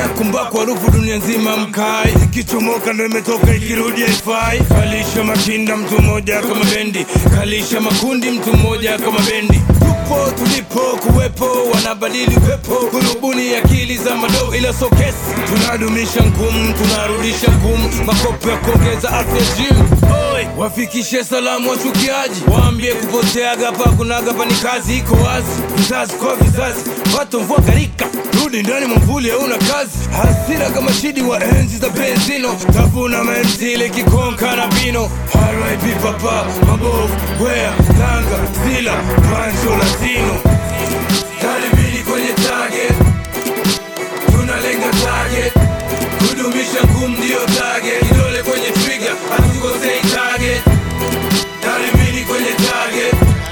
Haya kumbaku harufu dunia nzima mkai, ikichomoka ndo imetoka ikirudi haifai. Kalisha makinda mtu mmoja kama bendi, kalisha makundi mtu mmoja kama bendi. Tupo tulipo kuwepo, wanabadili upepo, kurubuni akili za madoo ila so kesi. Tunadumisha ngumu, tunarudisha ngumu, makopo ya kuongeza afya gym. Oi, wafikishe salamu wachukiaji, waambie kupoteaga pa kunaga pa ni kazi iko wazi, vizazi kwa vizazi, watu mvua garika rudi ndani mwamvuli hauna kazi, hasira kama shidi wa enzi za benzino, tafuna menzile kikonka na bino. RIP papa mabovu, wea tanga zila pancho latino, karibini kwenye target, tunalenga target, kudumisha ngumu ndio target, kidole kwenye trigger, hatukosei target, karibini kwenye target,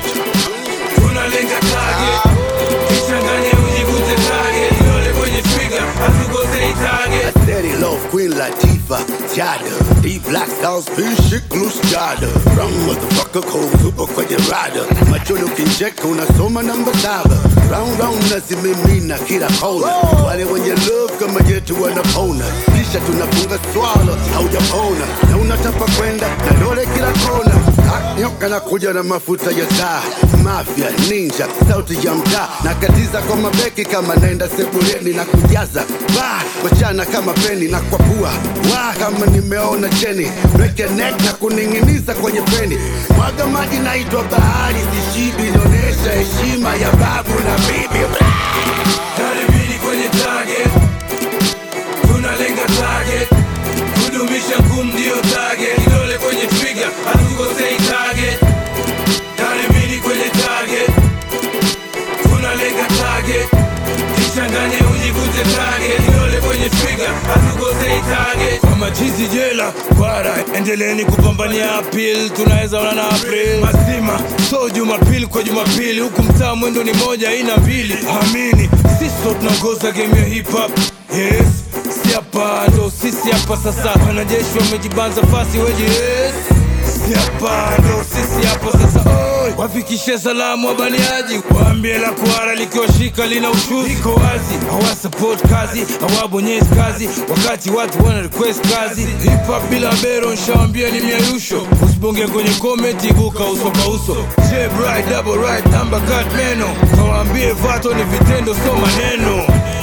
tunalenga target, kichanganye ujivute target, kidole kwenye trigger, hatukosei target. Steady love Queen Latifah, Jada D Black Stars, Bishik Loose Jada Wrong motherfucker cold super kwenye rada Machoni ukincheka unasoma namba saba Round round nazimimina kila kona Wale wenye love kama yetu wanapona Kisha tunafunga swala haujapona Na unatapa kwenda na dole kila kona Ah, Nyoka na kuja na mafuta ya taa Mafia, ninja, sauti ya mtaa Nakatiza kwa mabeki kama naenda sebuleni na kujaza Ba, wachana kama peni na kwa pua Wa, kama nimeona cheni Break your neck na kuning'iniza kwenye peni Mwaga maji naitwa bahari Sishibi inaonyesha heshima ya babu na bibi Karibini kwenye target, tunalenga target, kudumisha ngumu ndio target, kidole kwenye trigger, hatukosei target. Karibini kwenye target, tunalenga target, kichanganye ujivute target, kidole kwenye trigger, hatukosei target. Kwa machizi jela bara, endeleeni kupambania appeal, tunaweza ona na April mazima, so Jumapili kwa Jumapili, huku mtaa mwendo ni moja ina mbili. Amini sisi ndo tunaongoza game ya hip hop, yes si hapa ndo sisi hapa sasa, wanajeshi wamejibanza fasi weji yes si hapa ndo sisi hapa sasa. Oi, wafikishe salamu wabaniaji, waambie la kuara likiwashika lina ushuzi, iko wazi, hawa support kazi, hawabonyezi kazi, wakati watu wana request kazi. Hip hop bila bero, nshawambia ni miayusho, usibonge kwenye comment, ibuka uso kwa uso. J bright double right number cut meno, kawaambie vato ni vitendo, so maneno.